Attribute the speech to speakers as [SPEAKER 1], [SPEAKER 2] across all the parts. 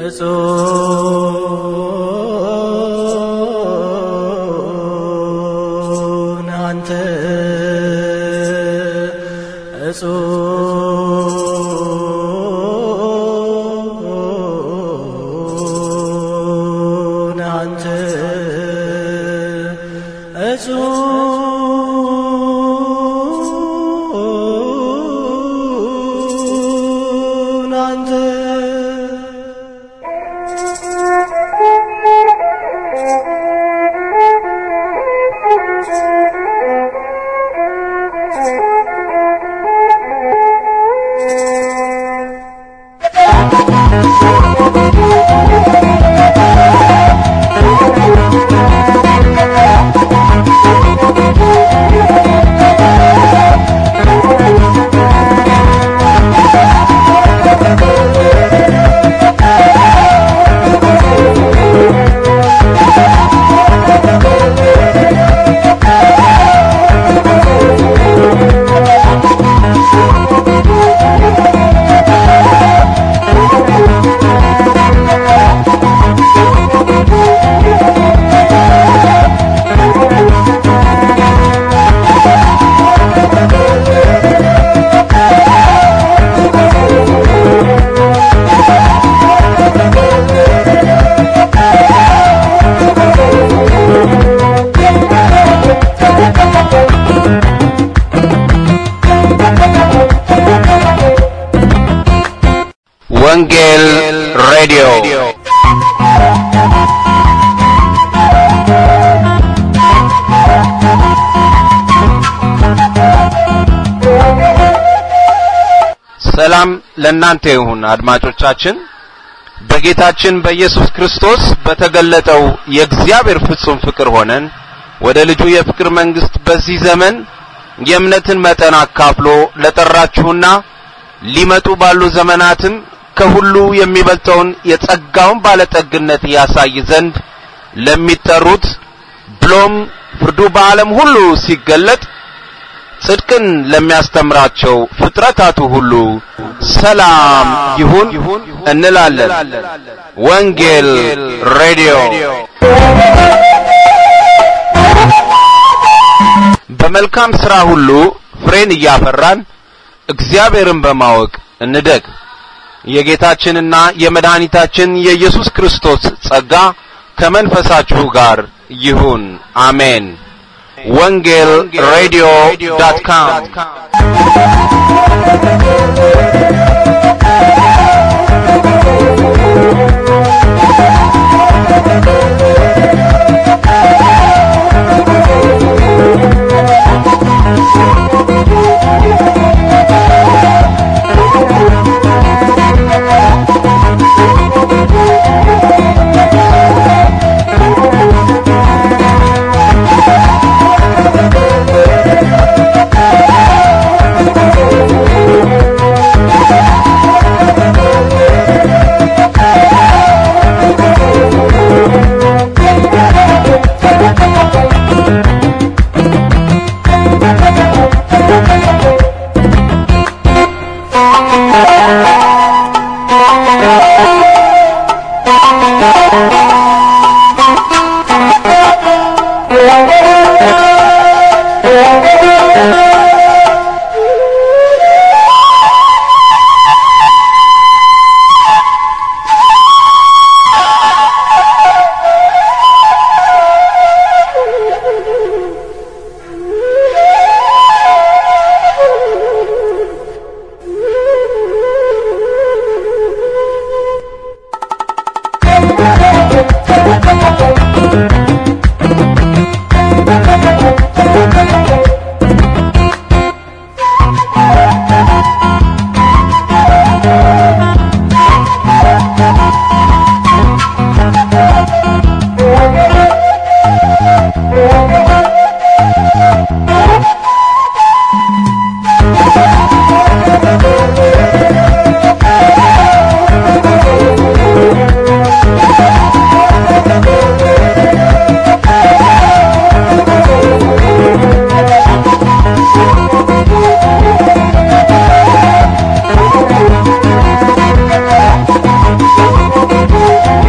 [SPEAKER 1] እጹን አንተ እጹን አንተ እጹን አንተ
[SPEAKER 2] ወንጌል ሬዲዮ ሰላም ለእናንተ ይሁን አድማጮቻችን በጌታችን በኢየሱስ ክርስቶስ በተገለጠው የእግዚአብሔር ፍጹም ፍቅር ሆነን ወደ ልጁ የፍቅር መንግስት በዚህ ዘመን የእምነትን መጠን አካፍሎ ለጠራችሁና ሊመጡ ባሉ ዘመናትም ከሁሉ የሚበልጠውን የጸጋውን ባለጠግነት ያሳይ ዘንድ ለሚጠሩት ብሎም ፍርዱ በዓለም ሁሉ ሲገለጥ ጽድቅን ለሚያስተምራቸው ፍጥረታቱ ሁሉ ሰላም ይሁን እንላለን። ወንጌል ሬዲዮ በመልካም ሥራ ሁሉ ፍሬን እያፈራን እግዚአብሔርን በማወቅ እንደግ። የጌታችንና የመድኃኒታችን የኢየሱስ ክርስቶስ ጸጋ ከመንፈሳችሁ ጋር ይሁን። አሜን። ወንጌል ሬዲዮ ዳት ካም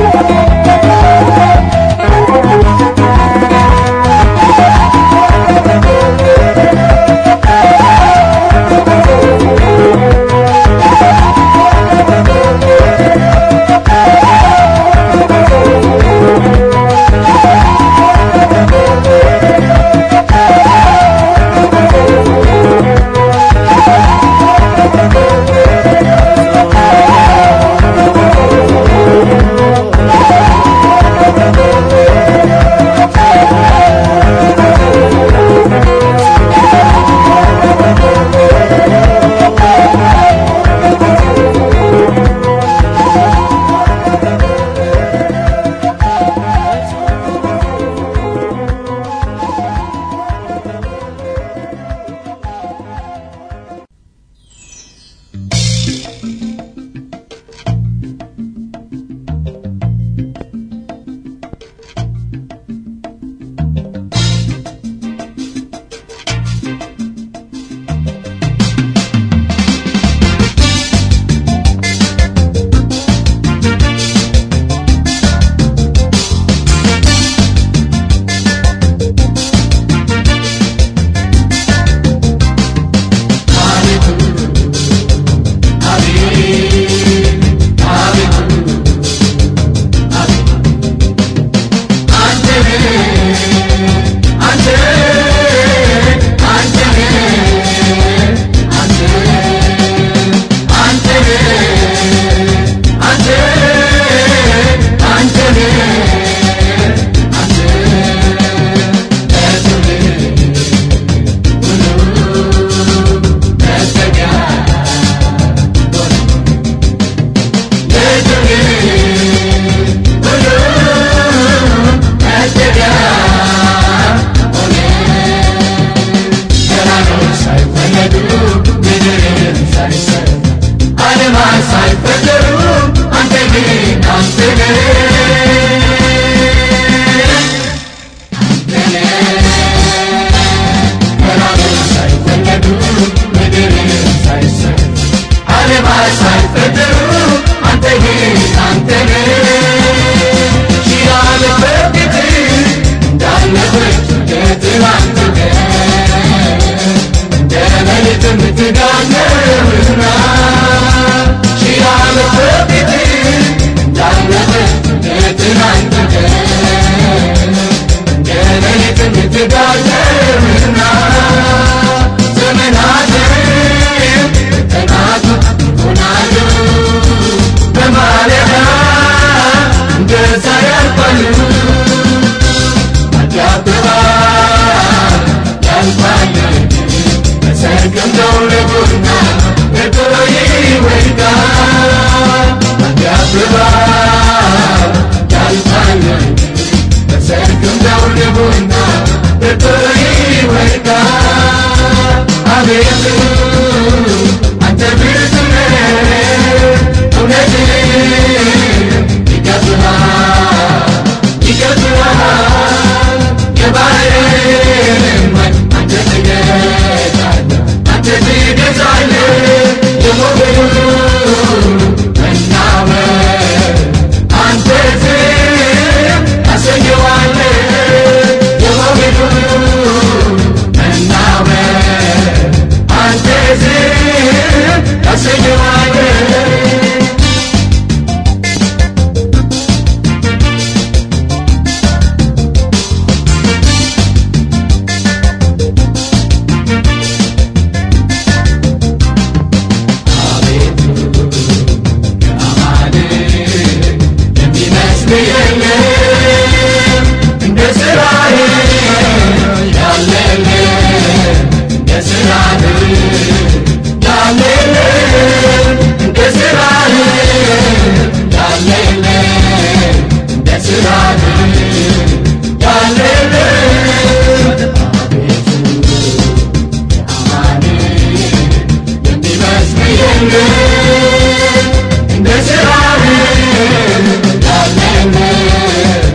[SPEAKER 3] እንደ ስራህ ያለለ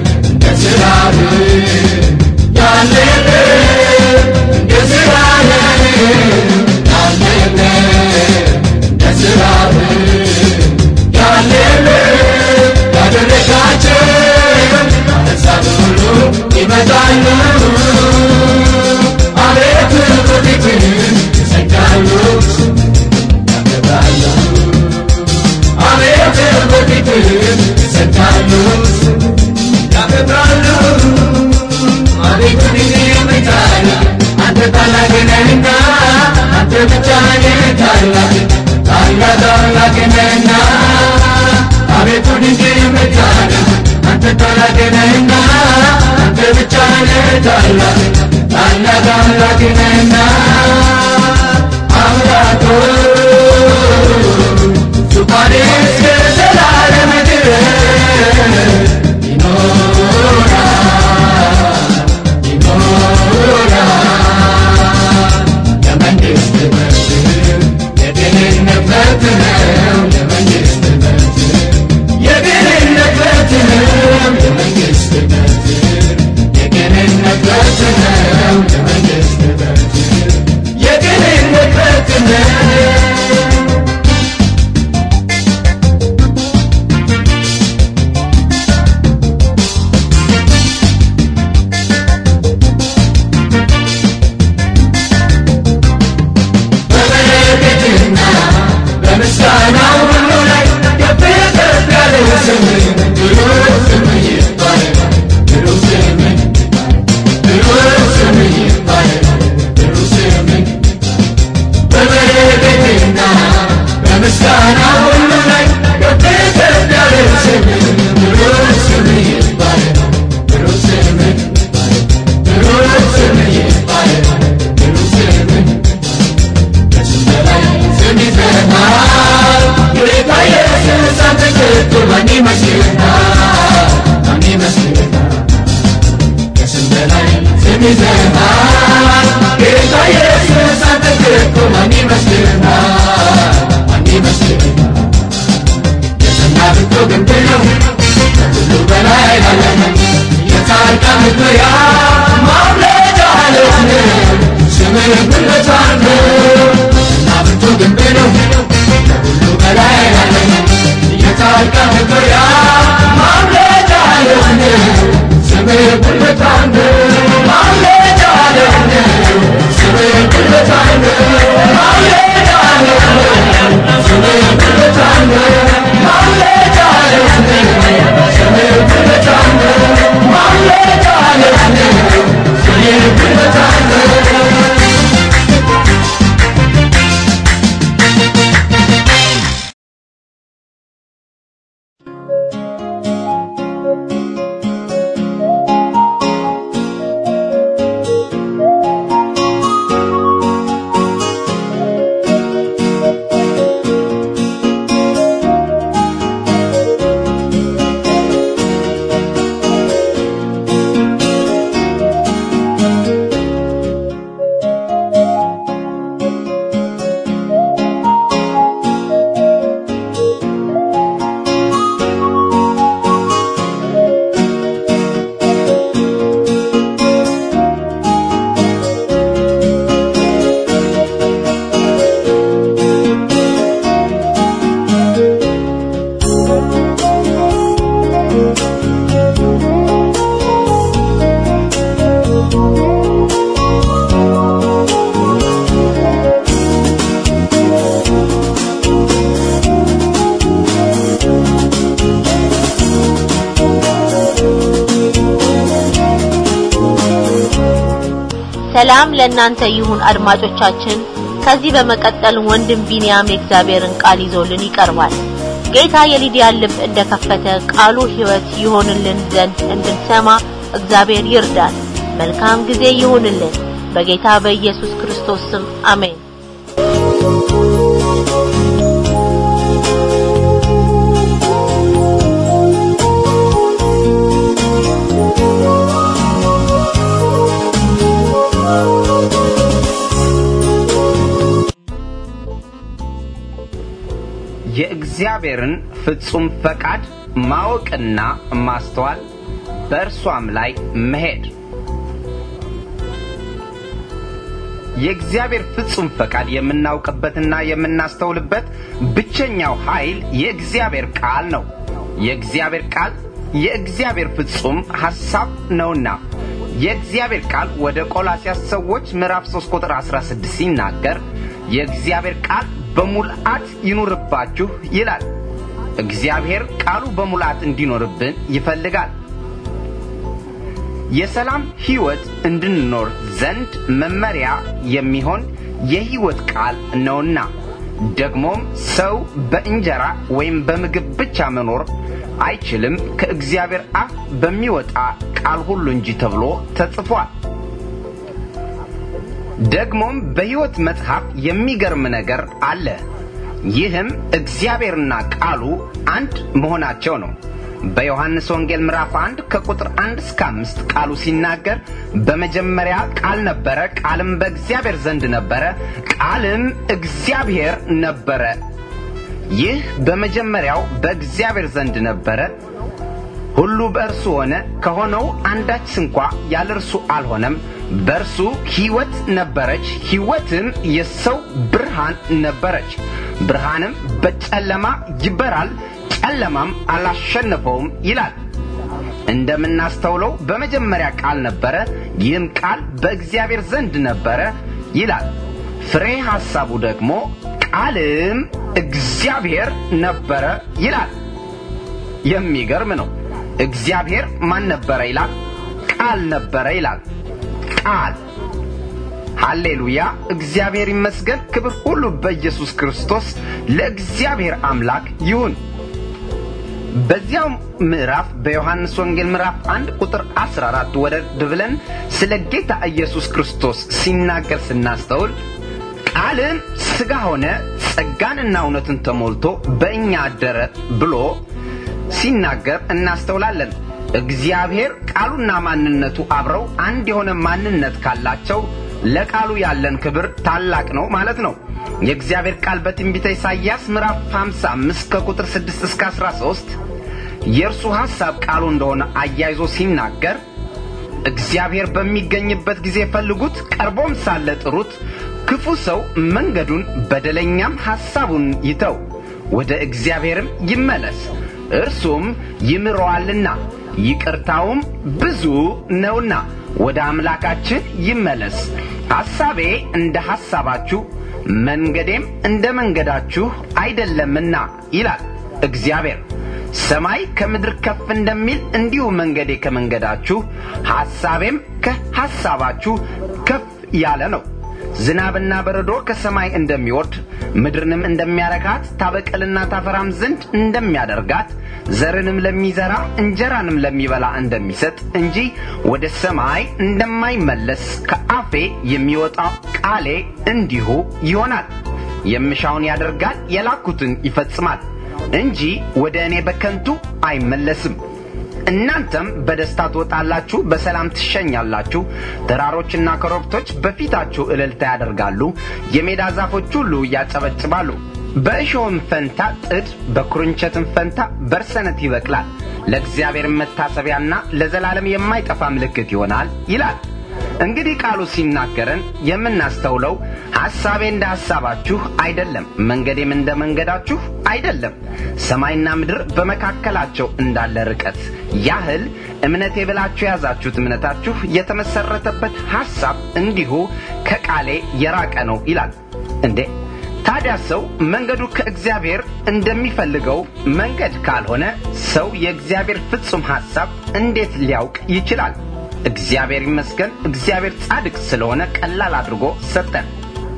[SPEAKER 3] ታላቅ ነህና አቤቱ ድንቅ የምታደርግ አንተ ታላቅ ነህና አንተ ብቻ ነህ ታላቅ ታላቅ አምላክ ነህና አምላክ ሆይ ዙፋንህ እስከ ዘላለም ድረስ ይኖራል ይኖራል ለመንግሥት መብትህ የድህነት መብት ነው ለመንግሥት መብትህ የድህነት መብት ነው ለመንግሥት መብትህ የድህነት መብት ነው ለመንግሥት መብትህ የድህነት መብት ነው በበረከትና በምስጋናው ሁሉ ላይ ከፍ ከፍ ያለው ስምህ ብሩክ ስምህ ይባረክ ብሩክ ስምህ ብሩክ ስምህ ይባረክ ብሩክ ስምህ በበረከትና በምስጋናው ሁሉ ላይ ከፍ ከፍ ያለው ስምህ ብሩክ ስምህ ይባረክ ብሩክ ስምህ ብሩክ ስምህ ይባረክ ብሩክ ስምህ ከስም በላይ ስም ይዘሃል ጌታ ኢየሱስ አንተ ከቶ ማን ይመስልሃል ማን ይመስልሃል ከስም በላይ ስም ይዘሃል ጌታ ኢየሱስ አንተ ከቶ ማን ይመስልሃል ማን ይመስልሃል የሰና ብቶ ግንብ ነው ከሁሉ በላይ ላለመ የጻድቃን መግቢያ ማምለጫ ዓለት ነው ስምህ ጉልበታን ነው እና ብርቱ ግንብ ነው ከሁሉ በላይ ላለመ የጻድቃን መግቢያ ማምለጫ ዓለት ነው ስምህ ጉልበታን ነው ማምለጫ ዓለት ነው ስምህ ጉልበታን ነው ማምለጫ ዓለት ነው ስምህ ጉልበታን ነው ማምለጫ ዓለት ነው ስምህ ጉልበታን ነው ማምለጫ ዓለት ነው ስምህ ጉልበታን ነው
[SPEAKER 4] ሰላም ለእናንተ ይሁን አድማጮቻችን። ከዚህ በመቀጠል ወንድም ቢንያም የእግዚአብሔርን ቃል ይዞልን ይቀርባል። ጌታ የሊዲያን ልብ እንደከፈተ ቃሉ ሕይወት ይሆንልን ዘንድ እንድንሰማ እግዚአብሔር ይርዳን። መልካም ጊዜ ይሁንልን። በጌታ በኢየሱስ ክርስቶስ ስም አሜን።
[SPEAKER 2] የእግዚአብሔርን ፍጹም ፈቃድ ማወቅና ማስተዋል በእርሷም ላይ መሄድ የእግዚአብሔር ፍጹም ፈቃድ የምናውቅበትና የምናስተውልበት ብቸኛው ኃይል የእግዚአብሔር ቃል ነው። የእግዚአብሔር ቃል የእግዚአብሔር ፍጹም ሐሳብ ነውና የእግዚአብሔር ቃል ወደ ቆላስያስ ሰዎች ምዕራፍ 3 ቁጥር 16 ሲናገር የእግዚአብሔር ቃል በሙልአት ይኑርባችሁ ይላል። እግዚአብሔር ቃሉ በሙላት እንዲኖርብን ይፈልጋል። የሰላም ሕይወት እንድንኖር ዘንድ መመሪያ የሚሆን የሕይወት ቃል ነውና ደግሞም ሰው በእንጀራ ወይም በምግብ ብቻ መኖር አይችልም ከእግዚአብሔር አፍ በሚወጣ ቃል ሁሉ እንጂ ተብሎ ተጽፏል። ደግሞም በሕይወት መጽሐፍ የሚገርም ነገር አለ። ይህም እግዚአብሔርና ቃሉ አንድ መሆናቸው ነው። በዮሐንስ ወንጌል ምዕራፍ 1 ከቁጥር 1 እስከ 5 ቃሉ ሲናገር በመጀመሪያ ቃል ነበረ፣ ቃልም በእግዚአብሔር ዘንድ ነበረ፣ ቃልም እግዚአብሔር ነበረ። ይህ በመጀመሪያው በእግዚአብሔር ዘንድ ነበረ። ሁሉ በእርሱ ሆነ፣ ከሆነው አንዳች ስንኳ ያለ እርሱ አልሆነም። በእርሱ ሕይወት ነበረች፣ ሕይወትም የሰው ብርሃን ነበረች። ብርሃንም በጨለማ ይበራል፣ ጨለማም አላሸነፈውም ይላል። እንደምናስተውለው በመጀመሪያ ቃል ነበረ፣ ይህም ቃል በእግዚአብሔር ዘንድ ነበረ ይላል። ፍሬ ሐሳቡ ደግሞ ቃልም እግዚአብሔር ነበረ ይላል። የሚገርም ነው። እግዚአብሔር ማን ነበረ ይላል? ቃል ነበረ ይላል። ቃል ሃሌሉያ! እግዚአብሔር ይመስገን። ክብር ሁሉ በኢየሱስ ክርስቶስ ለእግዚአብሔር አምላክ ይሁን። በዚያው ምዕራፍ በዮሐንስ ወንጌል ምዕራፍ 1 ቁጥር 14 ወረድ ብለን ስለ ጌታ ኢየሱስ ክርስቶስ ሲናገር ስናስተውል ቃልም ሥጋ ሆነ ጸጋንና እውነትን ተሞልቶ በእኛ አደረ ብሎ ሲናገር እናስተውላለን። እግዚአብሔር ቃሉና ማንነቱ አብረው አንድ የሆነ ማንነት ካላቸው ለቃሉ ያለን ክብር ታላቅ ነው ማለት ነው። የእግዚአብሔር ቃል በትንቢተ ኢሳይያስ ምዕራፍ 55 ከቁጥር 6 እስከ 13 የእርሱ ሐሳብ ቃሉ እንደሆነ አያይዞ ሲናገር እግዚአብሔር በሚገኝበት ጊዜ ፈልጉት፣ ቀርቦም ሳለ ጥሩት። ክፉ ሰው መንገዱን በደለኛም ሐሳቡን ይተው፣ ወደ እግዚአብሔርም ይመለስ፣ እርሱም ይምረዋልና ይቅርታውም ብዙ ነውና ወደ አምላካችን ይመለስ። ሐሳቤ እንደ ሐሳባችሁ መንገዴም እንደ መንገዳችሁ አይደለምና ይላል እግዚአብሔር። ሰማይ ከምድር ከፍ እንደሚል እንዲሁ መንገዴ ከመንገዳችሁ ሐሳቤም ከሐሳባችሁ ከፍ ያለ ነው። ዝናብና በረዶ ከሰማይ እንደሚወርድ ምድርንም እንደሚያረካት ታበቅልና ታፈራም ዘንድ እንደሚያደርጋት ዘርንም ለሚዘራ እንጀራንም ለሚበላ እንደሚሰጥ እንጂ ወደ ሰማይ እንደማይመለስ ከአፌ የሚወጣ ቃሌ እንዲሁ ይሆናል። የምሻውን ያደርጋል፣ የላኩትን ይፈጽማል እንጂ ወደ እኔ በከንቱ አይመለስም። እናንተም በደስታ ትወጣላችሁ፣ በሰላም ትሸኛላችሁ። ተራሮችና ኮረብቶች በፊታችሁ እልልታ ያደርጋሉ፣ የሜዳ ዛፎች ሁሉ ያጨበጭባሉ። በእሾህም ፈንታ ጥድ፣ በኩርንቸትም ፈንታ በርሰነት ይበቅላል። ለእግዚአብሔር መታሰቢያና ለዘላለም የማይጠፋ ምልክት ይሆናል ይላል። እንግዲህ ቃሉ ሲናገረን የምናስተውለው ሐሳቤ እንደ ሐሳባችሁ አይደለም፣ መንገዴም እንደ መንገዳችሁ አይደለም። ሰማይና ምድር በመካከላቸው እንዳለ ርቀት ያህል እምነቴ ብላችሁ የያዛችሁት እምነታችሁ የተመሰረተበት ሐሳብ እንዲሁ ከቃሌ የራቀ ነው ይላል። እንዴ ታዲያ ሰው መንገዱ ከእግዚአብሔር እንደሚፈልገው መንገድ ካልሆነ ሰው የእግዚአብሔር ፍጹም ሐሳብ እንዴት ሊያውቅ ይችላል? እግዚአብሔር ይመስገን። እግዚአብሔር ጻድቅ ስለሆነ ቀላል አድርጎ ሰጠን።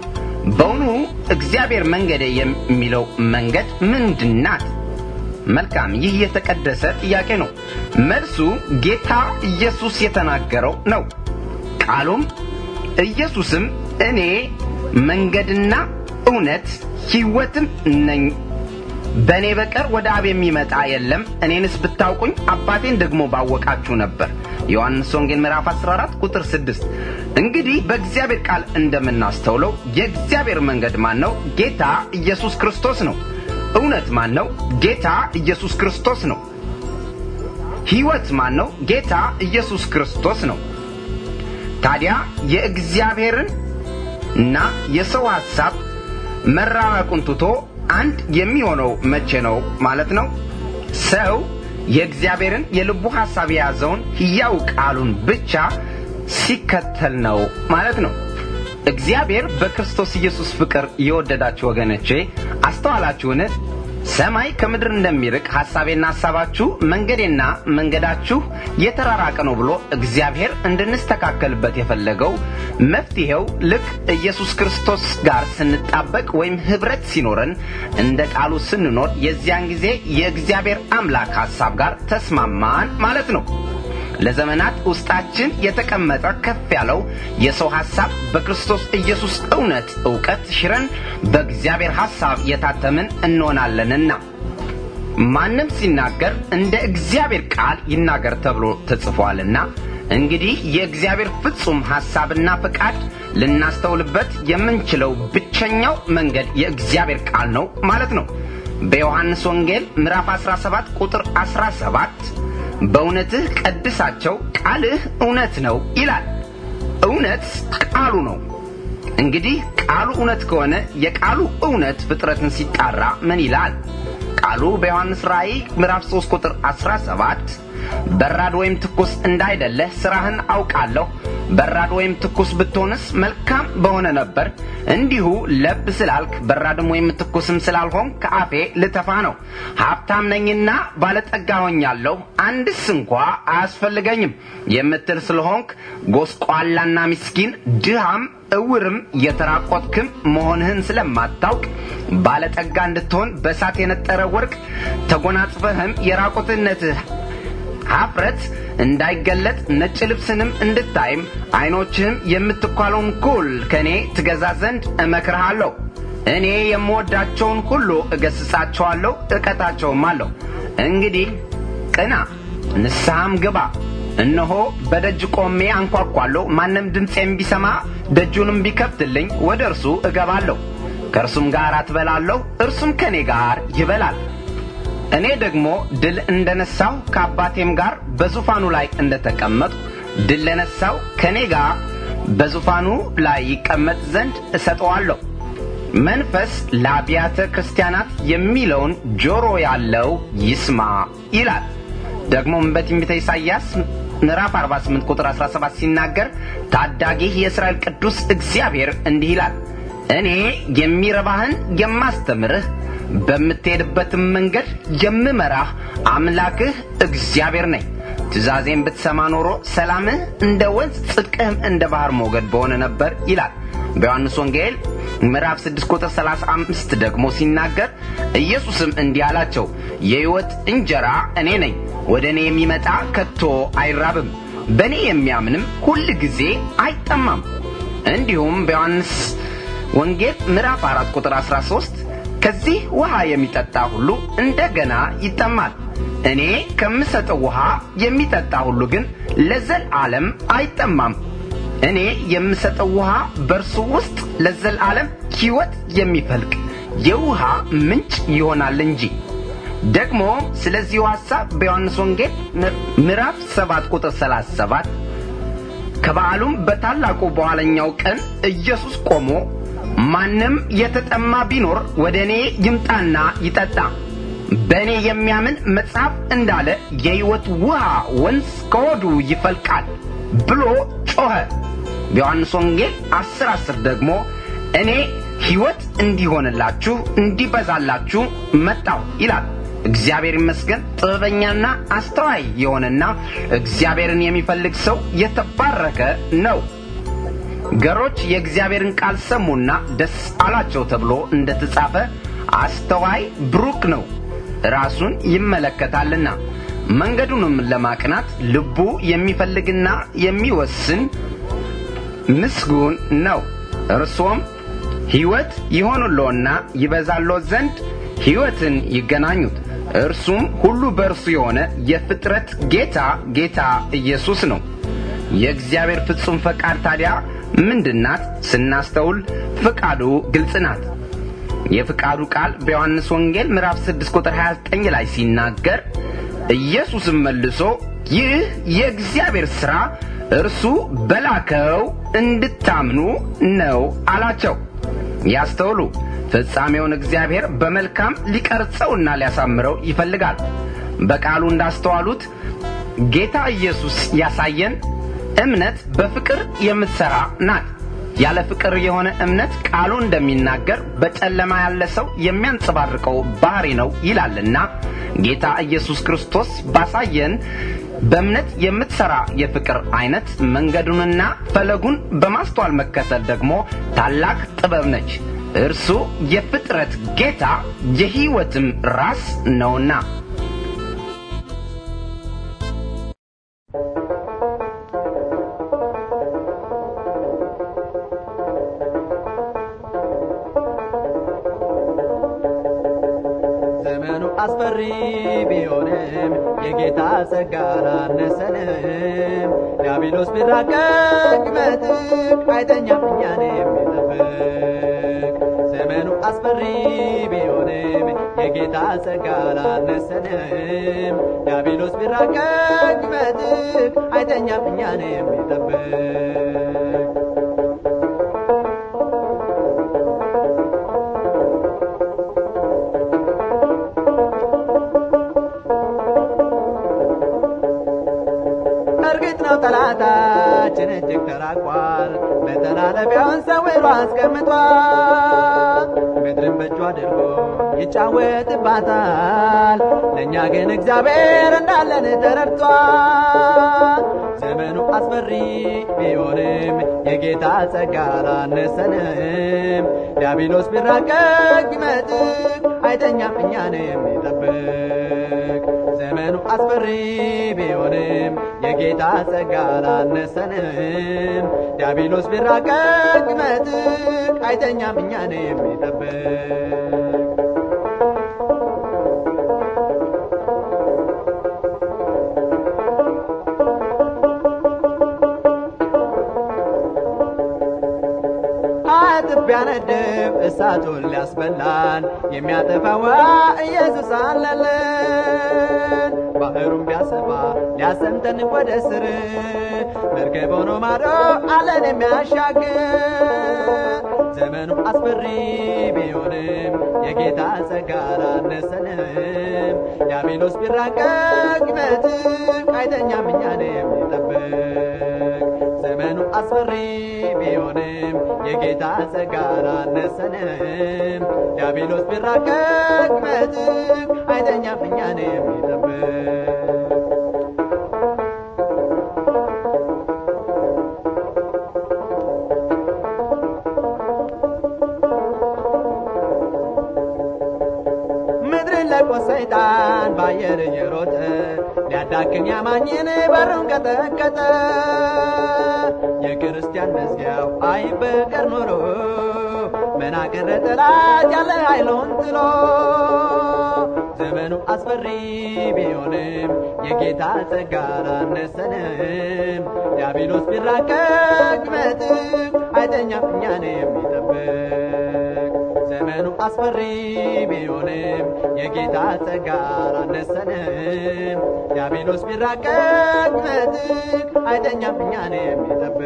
[SPEAKER 2] በውኑ እግዚአብሔር መንገዴ የሚለው መንገድ ምንድን ናት? መልካም፣ ይህ የተቀደሰ ጥያቄ ነው። መልሱ ጌታ ኢየሱስ የተናገረው ነው። ቃሉም ኢየሱስም እኔ መንገድና እውነት ሕይወትም ነኝ በእኔ በቀር ወደ አብ የሚመጣ የለም። እኔንስ ብታውቁኝ አባቴን ደግሞ ባወቃችሁ ነበር። ዮሐንስ ወንጌል ምዕራፍ 14 ቁጥር 6። እንግዲህ በእግዚአብሔር ቃል እንደምናስተውለው የእግዚአብሔር መንገድ ማን ነው? ጌታ ኢየሱስ ክርስቶስ ነው። እውነት ማን ነው? ጌታ ኢየሱስ ክርስቶስ ነው። ሕይወት ማን ነው? ጌታ ኢየሱስ ክርስቶስ ነው። ታዲያ የእግዚአብሔርን እና የሰው ሐሳብ መራራቁን ትቶ አንድ የሚሆነው መቼ ነው ማለት ነው? ሰው የእግዚአብሔርን የልቡ ሐሳብ የያዘውን ሕያው ቃሉን ብቻ ሲከተል ነው ማለት ነው። እግዚአብሔር በክርስቶስ ኢየሱስ ፍቅር የወደዳችሁ ወገኖቼ አስተዋላችሁን? ሰማይ ከምድር እንደሚርቅ ሐሳቤና ሐሳባችሁ መንገዴና መንገዳችሁ የተራራቀ ነው ብሎ እግዚአብሔር እንድንስተካከልበት የፈለገው መፍትሔው ልክ ኢየሱስ ክርስቶስ ጋር ስንጣበቅ ወይም ኅብረት ሲኖረን እንደ ቃሉ ስንኖር የዚያን ጊዜ የእግዚአብሔር አምላክ ሐሳብ ጋር ተስማማን ማለት ነው። ለዘመናት ውስጣችን የተቀመጠ ከፍ ያለው የሰው ሐሳብ በክርስቶስ ኢየሱስ እውነት ዕውቀት ሽረን በእግዚአብሔር ሐሳብ የታተምን እንሆናለንና ማንም ሲናገር እንደ እግዚአብሔር ቃል ይናገር ተብሎ ተጽፏልና እንግዲህ የእግዚአብሔር ፍጹም ሐሳብና ፈቃድ ልናስተውልበት የምንችለው ብቸኛው መንገድ የእግዚአብሔር ቃል ነው ማለት ነው። በዮሐንስ ወንጌል ምዕራፍ 17 ቁጥር 17 በእውነትህ ቀድሳቸው ቃልህ እውነት ነው ይላል። እውነት ቃሉ ነው። እንግዲህ ቃሉ እውነት ከሆነ የቃሉ እውነት ፍጥረትን ሲጣራ ምን ይላል? ቃሉ በዮሐንስ ራእይ ምዕራፍ 3 ቁጥር 17 በራድ ወይም ትኩስ እንዳይደለህ ሥራህን አውቃለሁ። በራድ ወይም ትኩስ ብትሆንስ መልካም በሆነ ነበር። እንዲሁ ለብ ስላልክ በራድም ወይም ትኩስም ስላልሆን ከአፌ ልተፋ ነው። ሀብታም ነኝና ባለጠጋ ሆኛለሁ፣ አንድስ እንኳ አያስፈልገኝም የምትል ስለሆንክ ጎስቋላና ምስኪን ድሃም እውርም የተራቆትክም መሆንህን ስለማታውቅ ባለጠጋ እንድትሆን በእሳት የነጠረ ወርቅ ተጎናጽፈህም የራቆትነትህ ኀፍረት እንዳይገለጥ ነጭ ልብስንም እንድታይም ዐይኖችህም የምትኳለውን ኩል ከእኔ ትገዛ ዘንድ እመክርሃለሁ። እኔ የምወዳቸውን ሁሉ እገሥጻቸዋለሁ፣ እቀጣቸውም አለሁ። እንግዲህ ቅና፣ ንስሐም ግባ። እነሆ በደጅ ቆሜ አንኳኳለሁ። ማንም ድምፄም ቢሰማ ደጁንም ቢከፍትልኝ ወደ እርሱ እገባለሁ፣ ከእርሱም ጋር አትበላለሁ፣ እርሱም ከእኔ ጋር ይበላል። እኔ ደግሞ ድል እንደነሳው ከአባቴም ጋር በዙፋኑ ላይ እንደተቀመጥሁ ድል ለነሳው ከእኔ ጋር በዙፋኑ ላይ ይቀመጥ ዘንድ እሰጠዋለሁ። መንፈስ ለአብያተ ክርስቲያናት የሚለውን ጆሮ ያለው ይስማ ይላል። ደግሞም በትንቢተ ኢሳይያስ ምዕራፍ 48 ቁጥር 17 ሲናገር ታዳጊህ የእስራኤል ቅዱስ እግዚአብሔር እንዲህ ይላል፣ እኔ የሚረባህን የማስተምርህ በምትሄድበትም መንገድ የምመራህ አምላክህ እግዚአብሔር ነኝ። ትእዛዜን ብትሰማ ኖሮ ሰላምህ እንደ ወንዝ ጽድቅህም እንደ ባሕር ሞገድ በሆነ ነበር ይላል። በዮሐንስ ወንጌል ምዕራፍ 6 ቁጥር 35 ደግሞ ሲናገር ኢየሱስም እንዲህ አላቸው፣ የሕይወት እንጀራ እኔ ነኝ። ወደ እኔ የሚመጣ ከቶ አይራብም፣ በእኔ የሚያምንም ሁል ጊዜ አይጠማም። እንዲሁም በዮሐንስ ወንጌል ምዕራፍ 4 ቁጥር 13 ከዚህ ውሃ የሚጠጣ ሁሉ እንደገና ይጠማል። እኔ ከምሰጠው ውሃ የሚጠጣ ሁሉ ግን ለዘላለም አይጠማም። እኔ የምሰጠው ውሃ በእርሱ ውስጥ ለዘላለም ሕይወት የሚፈልቅ የውሃ ምንጭ ይሆናል እንጂ። ደግሞ ስለዚሁ ሐሳብ በዮሐንስ ወንጌል ምዕራፍ 7 ቁጥር 37 ከበዓሉም በታላቁ በኋለኛው ቀን ኢየሱስ ቆሞ ማንም የተጠማ ቢኖር ወደ እኔ ይምጣና ይጠጣ፣ በእኔ የሚያምን መጽሐፍ እንዳለ የሕይወት ውሃ ወንዝ ከሆዱ ይፈልቃል ብሎ ጮኸ። በዮሐንስ ወንጌል አስር አስር ደግሞ እኔ ሕይወት እንዲሆንላችሁ እንዲበዛላችሁ መጣሁ ይላል። እግዚአብሔር ይመስገን ጥበበኛና አስተዋይ የሆነና እግዚአብሔርን የሚፈልግ ሰው የተባረከ ነው። ገሮች የእግዚአብሔርን ቃል ሰሙና ደስ አላቸው ተብሎ እንደ ተጻፈ አስተዋይ ብሩክ ነው፣ ራሱን ይመለከታልና መንገዱንም ለማቅናት ልቡ የሚፈልግና የሚወስን ምስጉን ነው። እርሶም ሕይወት ይሆኑሎና ይበዛሎ ዘንድ ሕይወትን ይገናኙት። እርሱም ሁሉ በእርሱ የሆነ የፍጥረት ጌታ ጌታ ኢየሱስ ነው። የእግዚአብሔር ፍጹም ፈቃድ ታዲያ ምንድናት? ስናስተውል ፍቃዱ ግልጽ ናት። የፍቃዱ ቃል በዮሐንስ ወንጌል ምዕራፍ 6 ቁጥር 29 ላይ ሲናገር ኢየሱስም መልሶ ይህ የእግዚአብሔር ሥራ እርሱ በላከው እንድታምኑ ነው አላቸው። ያስተውሉ። ፍጻሜውን እግዚአብሔር በመልካም ሊቀርጸውና ሊያሳምረው ይፈልጋል። በቃሉ እንዳስተዋሉት ጌታ ኢየሱስ ያሳየን እምነት በፍቅር የምትሠራ ናት። ያለ ፍቅር የሆነ እምነት ቃሉ እንደሚናገር በጨለማ ያለ ሰው የሚያንጸባርቀው ባህሪ ነው ይላልና ጌታ ኢየሱስ ክርስቶስ ባሳየን በእምነት የምትሠራ የፍቅር አይነት መንገዱንና ፈለጉን በማስተዋል መከተል ደግሞ ታላቅ ጥበብ ነች። እርሱ የፍጥረት ጌታ የሕይወትም ራስ ነውና።
[SPEAKER 5] ዘመኑ አስፈሪ ቢሆንም የጌታ ጸጋ አላነሰንም። ዲያብሎስ ቢራቀቅ በጥቅ አይተኛም እኛን የሚጠብቅ ዘመኑ አስፈሪ ቢሆንም የጌታ ጸጋ አላነሰንም። ዲያብሎስ ቢራቀቅ በጥቅ አይተኛም እኛን የሚጠብቅ እርግጥ ነው ጠላታችን እጅግ ተራቋል፣ መተላለፊያውን ሰውሮ አስቀምጧል። ምድርን በእጁ አድርጎ ይጫወትባታል፣ ለእኛ ግን እግዚአብሔር እንዳለን ተረድቷል። ዘመኑ አስፈሪ ቢሆንም የጌታ ጸጋ አላነሰንም። ዲያብሎስ ቢራቀቅ ይመጥቅ አይተኛም እኛን የሚጠብቅ ዘመኑ አስፈሪ ቢሆንም የጌታ ጸጋ አላነሰንም። ዲያብሎስ ቢራቀቅ ይመጥቅ አይተኛም እኛን የሚጠብቅ አጥብ ቢያነድብ እሳቱን ሊያስበላን የሚያጠፋዋ ኢየሱስ አለልን። ባህሩን ቢያሰፋ ሊያሰምጠን ወደ ስር መርከብ ሆኖ ማዶ አለን የሚያሻግር ዘመኑ አስፈሪ ቢሆንም የጌታ ጸጋ አላነሰንም። ዲያብሎስ ቢራቀቅ ይመጥቅ አይተኛም እኛን የሚጠብቅ ዘመኑ አስፈሪ ቢሆንም የጌታ ጸጋ አላነሰንም። ዲያብሎስ ቢራቀቅ ይመጥቅ አይተኛም እኛን የሚጠብቅ ምድርን ለቆ ሰይጣን ባየር እየሮጠ ሊያዳክም ያማኝን በሩን ቀጠቀጠ። የክርስቲያን መዝጊያው አይበቀር ኖሮ መናቅር ጠላት ያለ ኃይሉን ጥሎ ዘመኑ አስፈሪ ቢሆንም የጌታ ጸጋ አላነሰንም። ዲያብሎስ ቢራቀቅ ይመጥቅ አይተኛም እኛን የሚጠብቅ ዘመኑ አስፈሪ ቢሆንም የጌታ ጸጋ አላነሰንም። ዲያብሎስ ቢራቀቅ ይመጥቅ አይተኛም እኛን የሚጠብቅ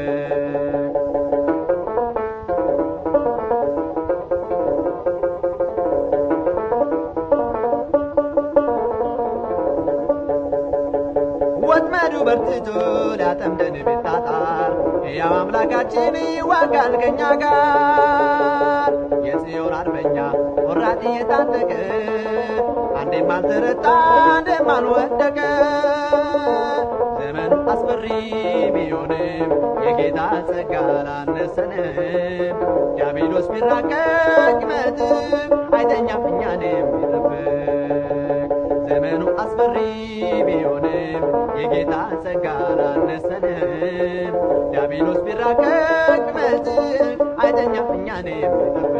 [SPEAKER 5] ወጥመዱ በርትቶ ሊያጠምደን ቢጣጣር ሕያው አምላካችን ይዋጋል ከኛ ጋር የጽዮን አርበኛ ወራጥ እየታጠቀ አንዴም አልተረታ አንዴም አልወደቀ ዘመኑ አስፈሪ ቢሆንም የጌታ ጸጋ አላነሰንም። ዲያብሎስ ቢራቀቅ ይመጥቅ አይተኛም እኛን የሚጠብቅ ዘመኑ አስፈሪ ቢሆንም የጌታ ጸጋ አላነሰንም። ዲያብሎስ ቢራቀቅ ይመጥቅ አይተኛም እኛን የሚጠብቅ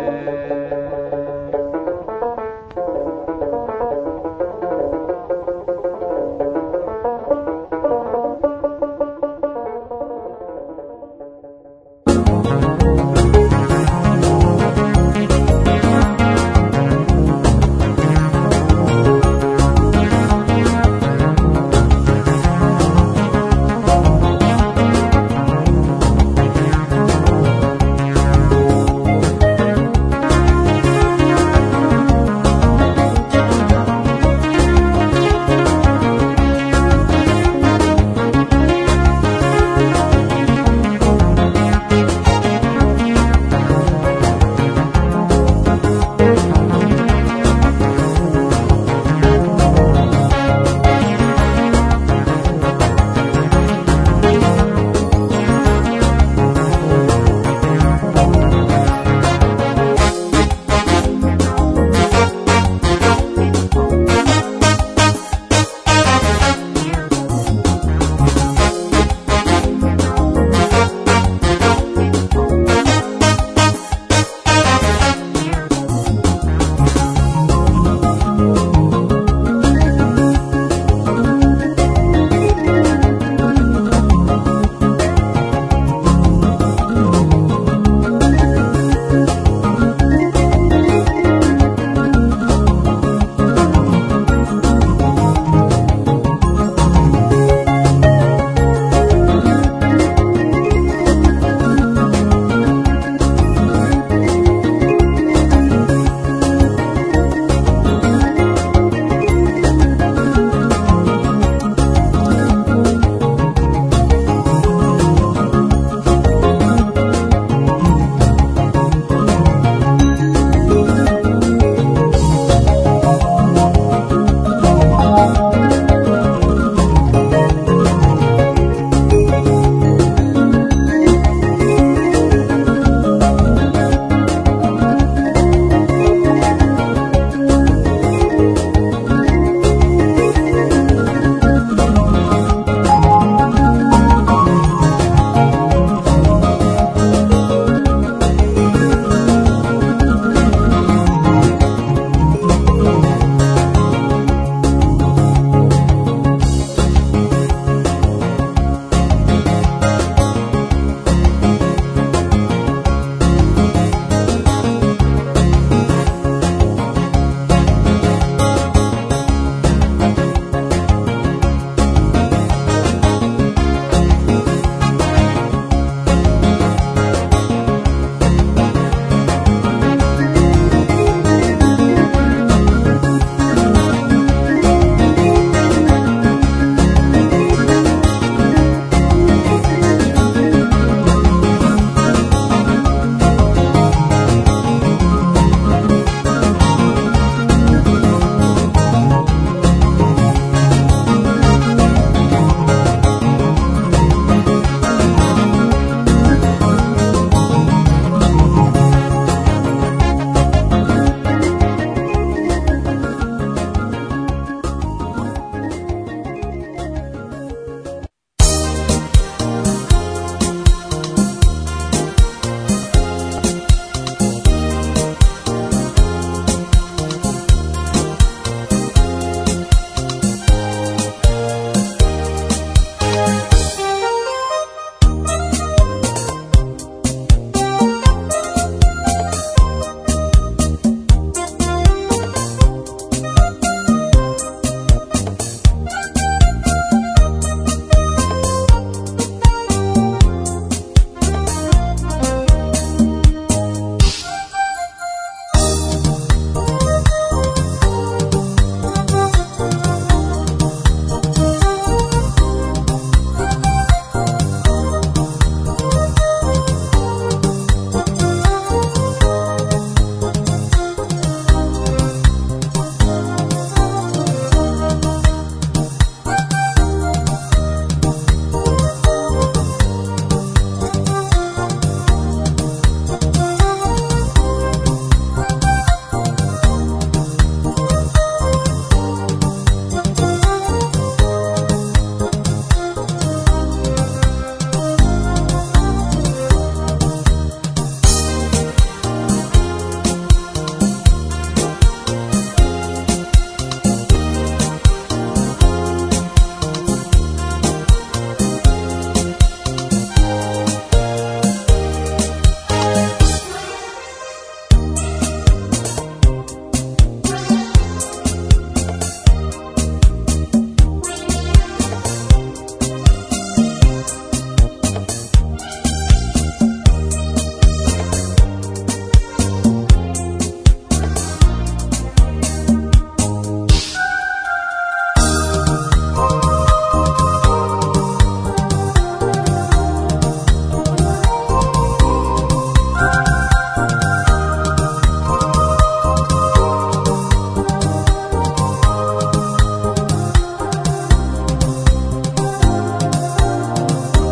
[SPEAKER 3] ♪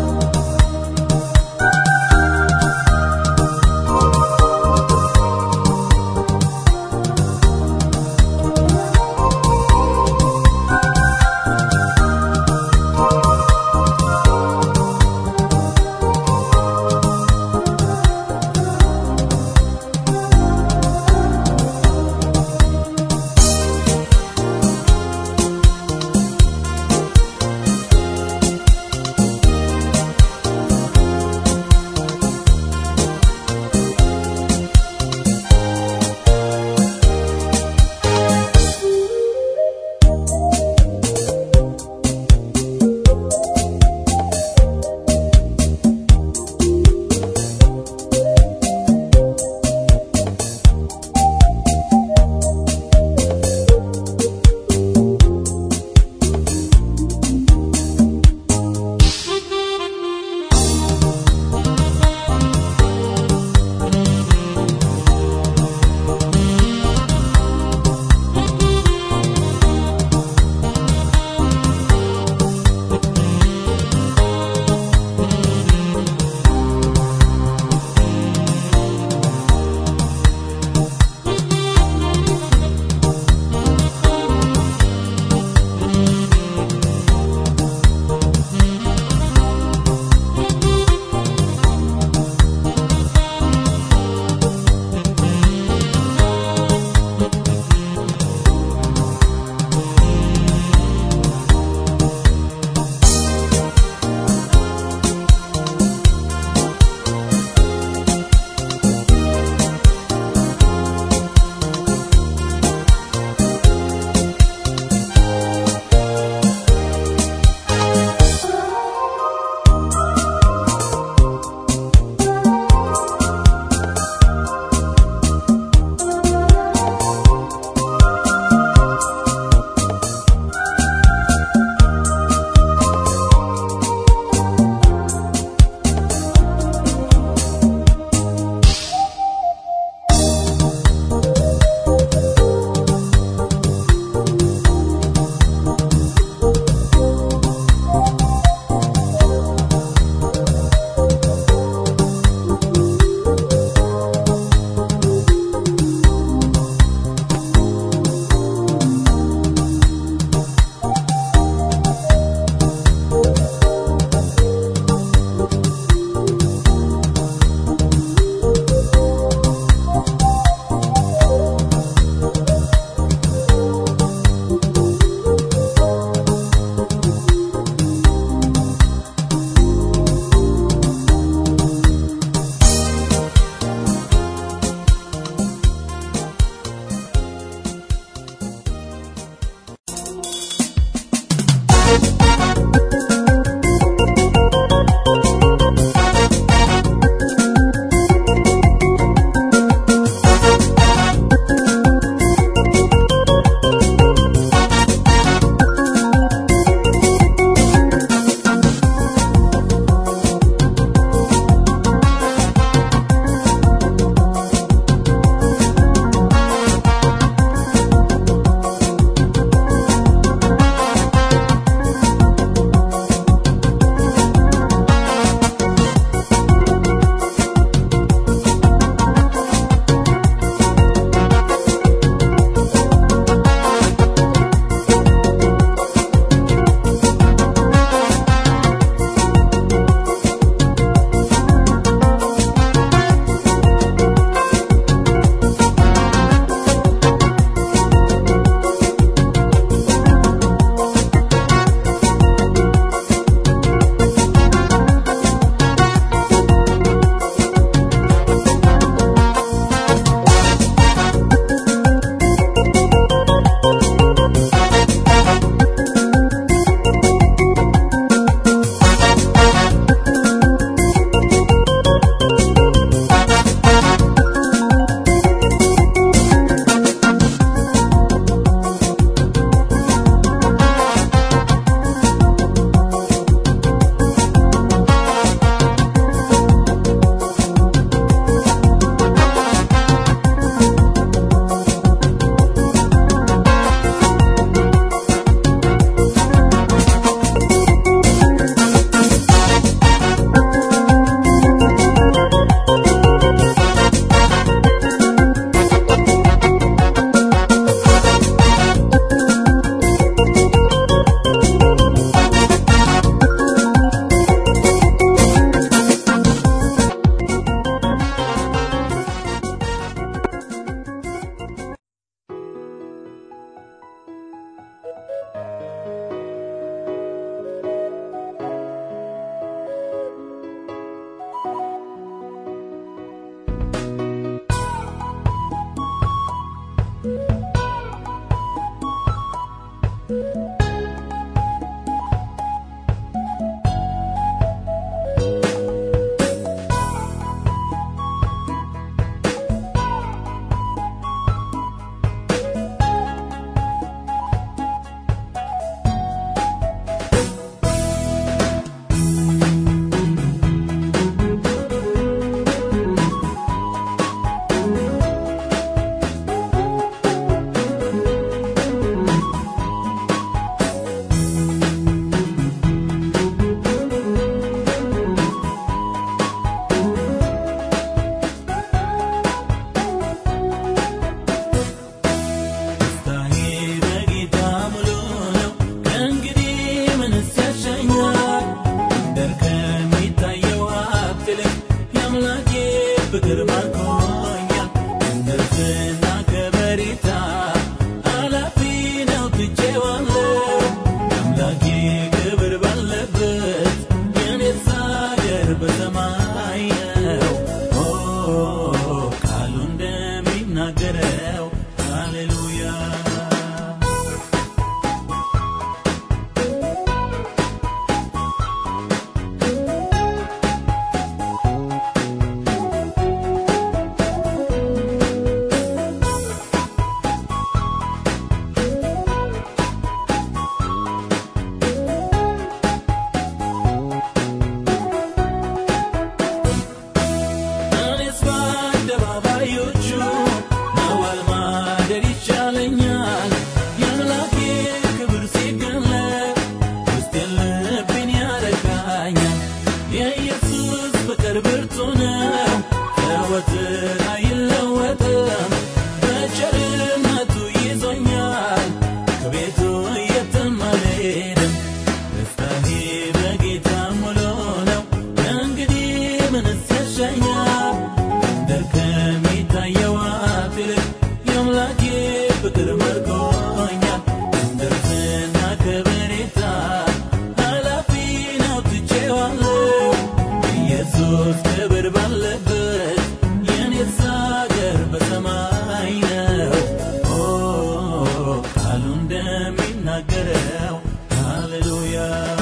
[SPEAKER 6] የኢየሱስ ፍቅር ብርቱ ነው ዘወትር አይለወጥም በቸርነቱ ይዞኛል ከቤቱ የትም አልሄድም ደስታዬ በጌታ ሙሉ ነው እንግዲህ ምንስ ያሻኛል ምድር ከሚታየው ሀብት ይልቅ የአምላኬ ፍቅር መርኮኛል ምድርና ከበሬታ ኃላፊ ነው ትቼዋለሁ ኢየሱስ ክብር ባለበት የኔስ አገር በሰማይ ነው ኦ ቃሉ እንደሚናገረው ሃሌሉያ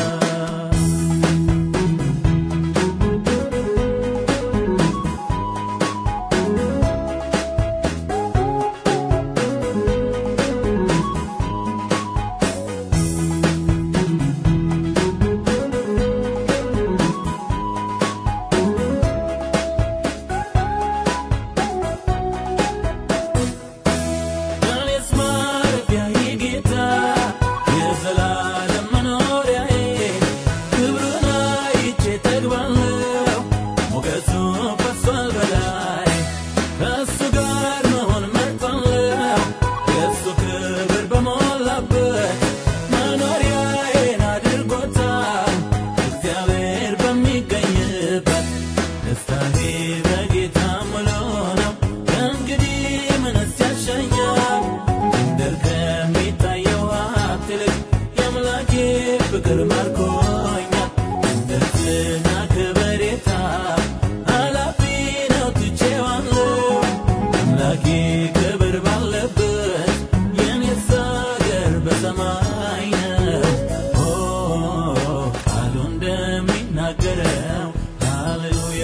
[SPEAKER 6] እኔስ ማረፊያዬ ጌታ የዘላለም መኖሪያዬ ክብሩን አይቼ ጠግባለሁ ሞገሱ ፈሷል በላይ ከእሱ ጋር መሆን መርጣለሁ የእሱ ክብር በሞላበት መኖሪያዬን አድርጎታል እግዚአብሔር በሚገኝበት ደስታዬ በጌታ ሙሉ ነው እንግዲህ ምንስ ያሻኛል ምድር ከሚታየው ሀብት ይልቅ የአምላኬ ፍቅር ማርኮኛል ምድርና ከበሬታ ኃላፊ ነው ትቼዋለሁ አምላኬ ክብር ባለበት የኔስ አገር በሰማይ ነው ኦ ቃሉ እንደሚናገረው ሃሌሉያ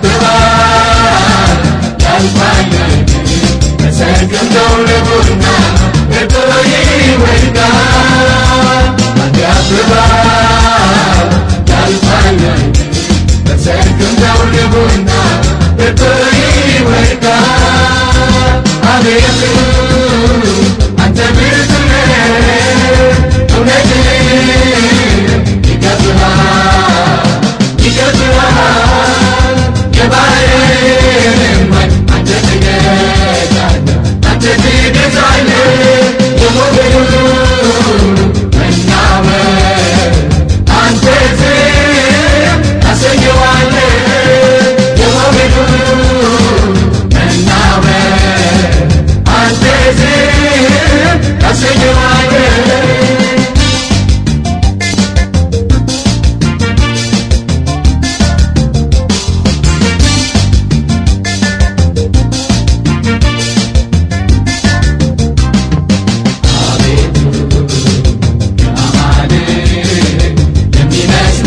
[SPEAKER 3] ያልፋል በሰርግም ደውል ቡና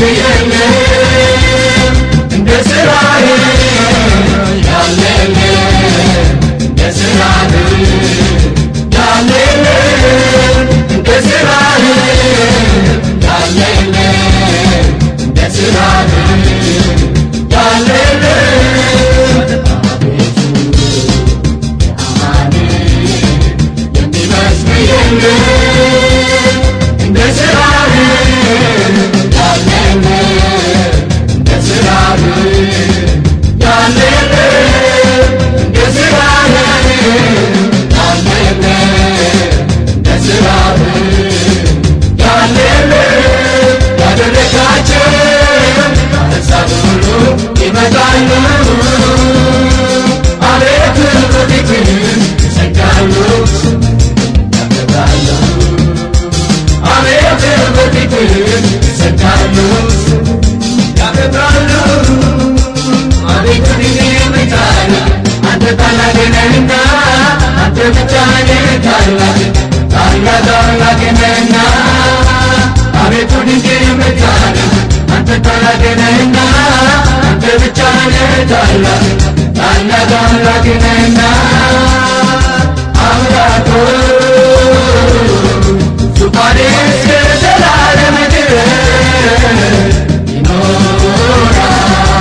[SPEAKER 3] የሚመስል የለም እንደ ስራህ ያለ የለም እንደ ስራህ ያለ የለም እንደ ስራህ ያለ የለም እንደ ስራህ ያለ የለም የሚመስል የለም እንደ ስራህ ያለ የለም እንደ ስራህ ያለ የለም እንደ ስራህ ያለ የለም እንደ ስራህ ያለ የለም ያደረጋቸው አሕዛብ ሁሉ ይመጣሉ አቤቱ በፊትህ ይሰግዳሉ ያከብራሉ አቤቱ በፊትህ ይሰግዳሉ ያከብራሉ አቤቱ ድንግል የምታል አንተ ታላቅ ነህና አንተ ብቻ ነህ ታላቅ ታላቅ ታላቅ ነህና አቤቱ ድንግል የምታል አንተ ታላቅ ነህና አንተ ብቻ ነህ ታላቅ ታላቅ ታላቅ ነህና አምላክ ሆይ ዙፋንህ እስከ ዘላለም ድረስ ይኖራል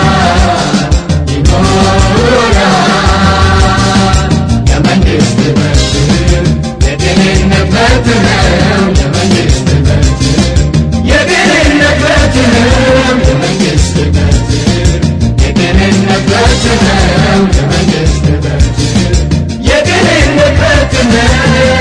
[SPEAKER 3] ይኖራል የመንግሥት መብትህ የድህነት መብትህ ነው የመንግሥት መብትህ የድህነት መብትህ ነው የመንግሥት መብትህ የድህነት መብትህ ነው የመንግሥት መብትህ የድህነት መብትህ ነው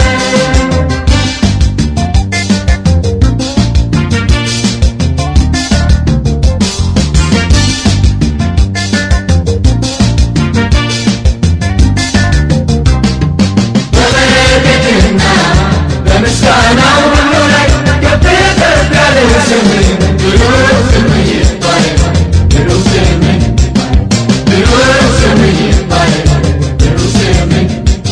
[SPEAKER 3] በበረከትና በምስጋና ሁሉ ላይ ከፍ ከፍ ያለ ስምህ ብሩክ ስምህ ይባረክ ብሩክ ስምህ ብሩክ ስምህ ይባረክ ብሩክ ስምህ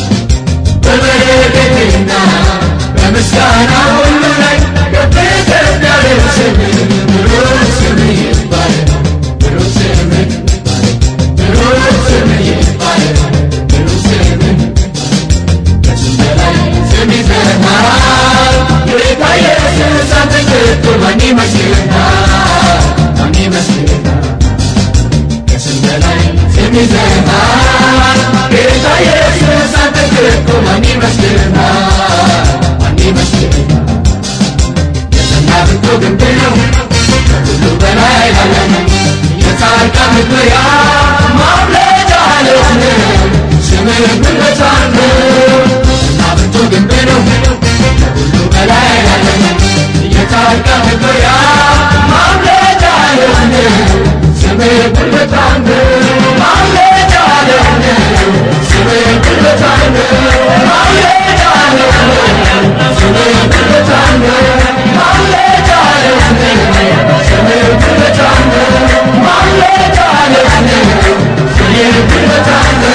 [SPEAKER 3] በበረከትና በምስጋና ሁሉ ላይ ከፍ ከፍ ያለ ስምህ ብሩክ ስምህ ይባረክ ብሩክ ስምህ ብሩክ ስምህ ይባረክ ብሩክ ስምህ ከስም በላይ ስም ይዘምራል ጌታ ኢየሱስ አንተ ከቶ ማን ይመስልሃል ማን ይመስልሃል ከስም በላይ ስም ይዘምራል ጌታ ኢየሱስ አንተ ከቶ ማን ይመስልሃል ማን ይመስልሃል የጸና ብርቱ ግንብ ነው ከሁሉ በላይ ያለ ነው የጻድቃን መግቢያ ማምለጫ ዓለት ነው ስምህ ብለታል ነው እና ብርቱ ግንብ ነው ከሁሉ በላይ ያለ ነው የጻድቃን መግቢያ ማምለጫ ዓለት ነው ስምህ ብለታል ነው ማምለጫ ዓለት ነው ስምህ ብለታል ነው ማምለጫ ዓለት ነው ስምህ ብለታል ነው ማምለጫ ዓለት ነው ስምህ ብለታል ነው ማምለጫ ዓለት ነው ስምህ ብለታል ነው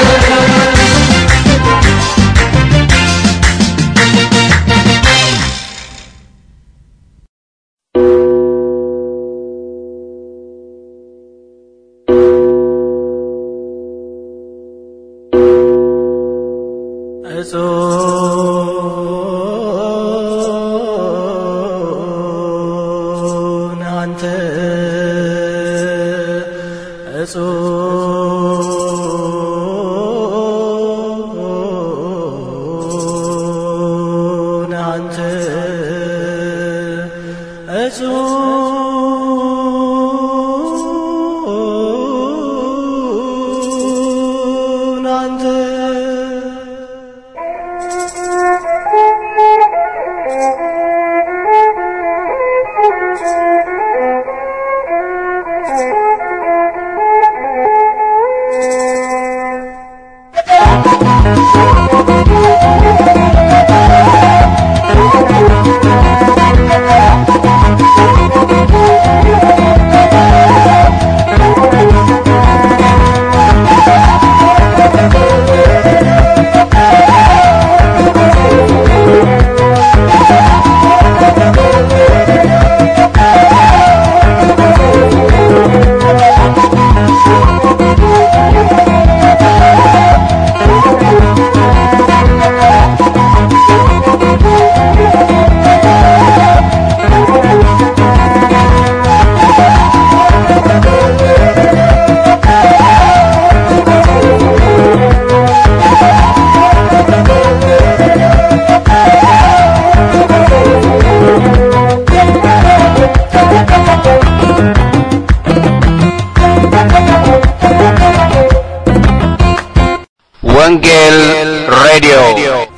[SPEAKER 1] እጹን አንተ እጹን አንተ እጹን አንተ
[SPEAKER 3] ጌታ
[SPEAKER 2] ወንጌል ሬዲዮ